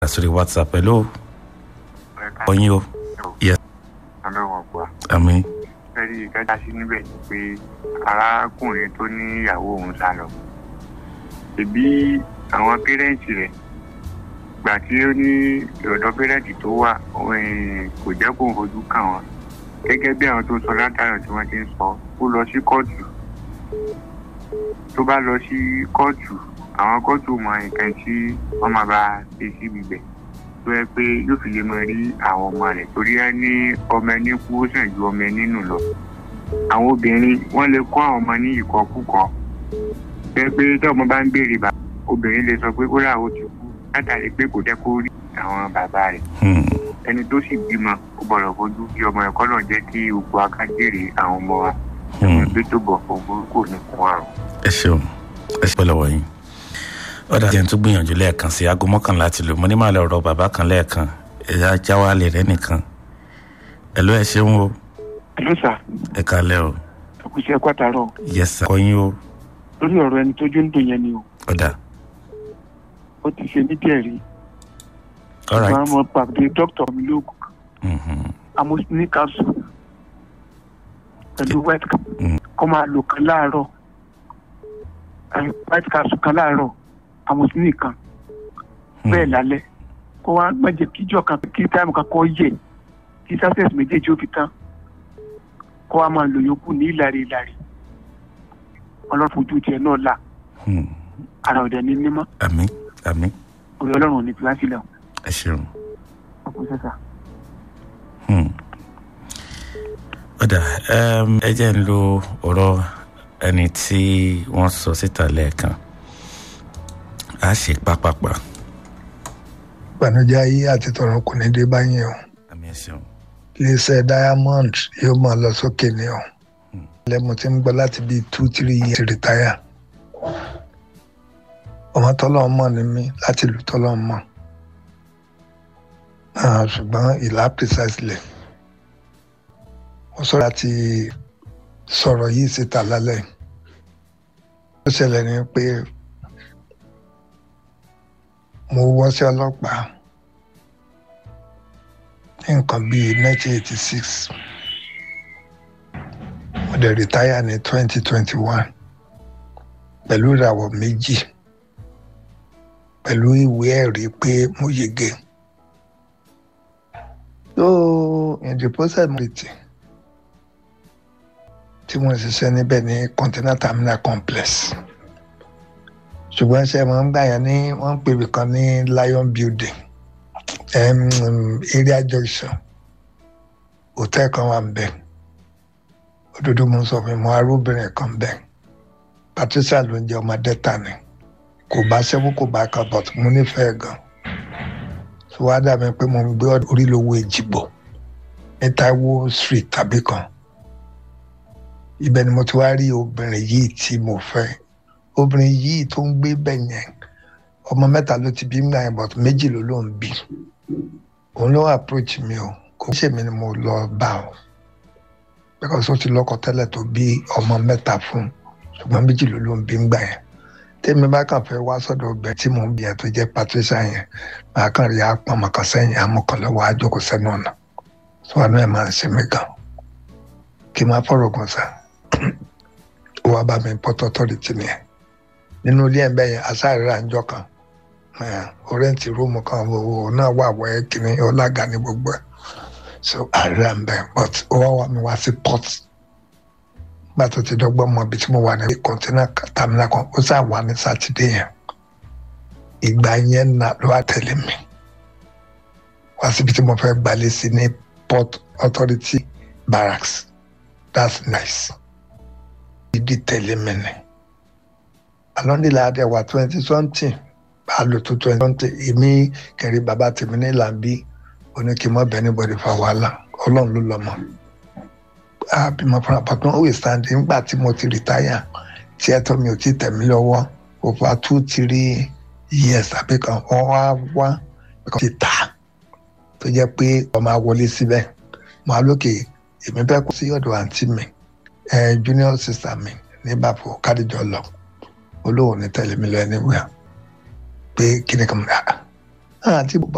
sórí whatsapp hello ọyìn o yes ọlọ́wọ́n pa àmì fẹ́rí ìdájá sí níbẹ̀ ni pé arákùnrin tó ní ìyàwó òun sá lọ ẹbí àwọn pẹ́rẹ́ǹtì rẹ̀ gbà tí ó ní ọ̀dọ́ pẹ́rẹ́ǹtì tó wà eh, kò jẹ́ kó fojú kàn wọ́n gẹ́gẹ́ bí àwọn tó sọ látàrọ̀ tí wọ́n ti ń sọ ó lọ sí kóòtù tó bá lọ sí kóòtù àwọn kóòtù mọ nǹkan tí wọ́n máa bá ṣe síbi bẹ̀ tó yẹ pé yóò fi lè mọ rí àwọn ọmọ rẹ̀ torí ẹ ní ọmọ ẹni kú ó sàn ju ọmọ ẹni nù lọ àwọn obìnrin wọ́n lè kọ́ àwọn ọmọ ní ìkọkúkọ pé pé tí ọmọ bá ń béèrè bàbá obìnrin lè sọ pé ó rà ó ti kú látàrí pé kò jẹ́ kó rí àwọn bàbá rẹ̀ ẹni tó sì bímọ ó gbọ́dọ̀ fojú kí ọmọ ẹ̀kọ́ náà jẹ́ kí gbogbo akájèrè àwọn ọmọ wa ẹgbẹ́ tó bọ̀ fún burúkú ní fún àrùn. ẹ ṣeun ẹ ṣe pẹ̀lẹ́ wọ̀nyí ọ̀dà jẹ́ n tún gbìyànjú lẹ́ẹ̀kan sí aago mọ́kànlá ti lò mo ní màá lọ rọ bàbá kan lẹ́ẹ̀kan ẹ̀yà jáwálẹ̀ rẹ nìkan ẹ ló ẹ ṣeun o Hello sir, ẹ kalẹ́ o ẹkùsẹ́ kwátàrọ̀ yes sir ọyìn o lórí ọ̀rọ̀ ẹni tójú ń dùn yẹn ni o ọ̀dà ó ti ṣe mí díẹ̀ rí all right àwọn ọmọ pàdé dókítà mi lóògùn Mhm. amosini capsule pẹ̀lú white cap Mm. kó máa lò kan láàárọ̀ ẹ, white capsule kan láàárọ̀ amosini kan bẹ́ẹ̀ lálẹ́ kó wá gbẹ̀jẹ̀ kíjọ kan kí táìmù kan kọ́ yẹ kí success méjèèjì ó fi tán kó wá máa lò yòókù ní ìlàrí ìlàrí ọlọ́run fojú tiẹ̀ náà là Hmm. ara ọ̀dẹ̀ ní nímọ́ àmì àmì orí ọlọ́run ò ní fi wá sílẹ̀ o. ẹ ṣeun ọkùnrin sẹ́sà. Hmm. ọ̀dà um, ẹ jẹ́ ń lo ọ̀rọ̀ ẹni tí wọ́n sọ síta lẹ́ẹ̀kan a ṣe pápápá ìbànújẹ́ ayé àti tọ̀run kò ní dé báyìí o àmì ẹ ṣeun iléeṣẹ́ diamond yóò máa lọ sókè ní o lẹ́mu tí ń gbọ́ láti bíi two three years ti retire ọmọ tọ́lọ́ mọ̀ ni mí láti ìlú tọ́lọ́ mọ̀ Ah, ṣùgbọ́n ìlà precisely mo sọ̀rọ̀ láti sọ̀rọ̀ yìí síta lálẹ́ ó ṣẹlẹ̀ ní pé mo wọ́ sí ọlọ́pàá ní nǹkan bíi 1986 mo dẹ̀ retire ní 2021 pẹ̀lú ìràwọ̀ méjì pẹ̀lú ìwé ẹ̀rí pé mo yege so in the process mo retí tí mo ń ṣiṣẹ́ níbẹ̀ ní container terminal complex ṣùgbọ́n ṣe máa ń gbà yẹn ní wọ́n ń pè mí kan ní lion building um, area junction hotel kan wà nbẹ òdodo mo ń sọ fún mi mo arúbìnrin kan bẹ patricia ló ń jẹ ọmọ delta ni kò bá ṣẹ́wó kò bá kan but mo nífẹ̀ẹ́ gan so wá dà mí pé mo ń gbé orílẹ̀-èdè èjìgbò ní taiwo street tàbí kan ibẹ̀ ni mo ti wá rí obìnrin yìí tí mo fẹ́ obìnrin yìí tó ń gbé bẹ̀ yẹn ọmọ mẹ́ta ló ti bí ń gbà yẹn but méjì ló ló ń bí òun ló approach mi o kò ṣe mi ni mo lọ bá o because ó ti lọ́kọ tẹ́lẹ̀ tó bí ọmọ mẹ́ta fún ṣùgbọ́n méjì ló ló ń bí ń gbà yẹn tèmi bá kàn fẹ́ wá sọ́dọ̀ ọbẹ̀ tí mò ń bí yẹn tó jẹ́ patricia yẹn màá kàn rí apá màkàn sẹ́yìn amọ̀kànlọ́wọ́ àjọkọ̀ sẹ́nu ọ̀nà tó wà náà máa ń ṣe mí gan kí n máa fọ̀rọ̀ gùn sá ó wá bá mi port authority nìyẹn nínú ilé ẹ̀ bẹ́ẹ̀ yẹn asáàrírà ń jọ kan ọrẹ́ǹtì rúùmù kan owó náà wà wẹ́ kìíní ọlága ní gbogbo ẹ̀ so àríra ń bẹ̀ but ó wá wà mí wá sí port nígbà tó ti dọ́gbọ́n mọ ibi tí mo wà ní kọ́ńtínà tàmínà kan ó sà wà ní sátidé yẹn ìgbà yẹn nà ló wá tẹ̀lé mi wá síbi tí mo fẹ́ gbalẹ̀ sí ní port authority barracks that's nice ìdí tẹ̀lé mi ni alọ́ndìlà àdẹ̀wà twenty something bá a lò tó twenty something èmi kẹrì bàbá tèmi ní làǹbí oníkìmọ̀ bẹ́ẹ̀ ní bọ́dí fa wàhálà ọlọ́run ló lọ́mọ. àbímọ fún àpapọ̀ ó wè sáńdì nígbà tí mo ti rìtáyà tí ẹ̀tọ́ mi ò tí tẹ̀ mí lọ́wọ́ over two three years àbí kan wọ́n wá wá ti tà tó jẹ́ pé ọmọ àwọlé síbẹ̀ mo á lókè èmi bẹ́ẹ̀ kó sí ọ̀dọ̀ àǹtí mi junior sister mi ní bàbá kádìjọ lọ olóhùn ní tẹ̀lé mi lọ anywhere pé kíni kan mú àti bàbá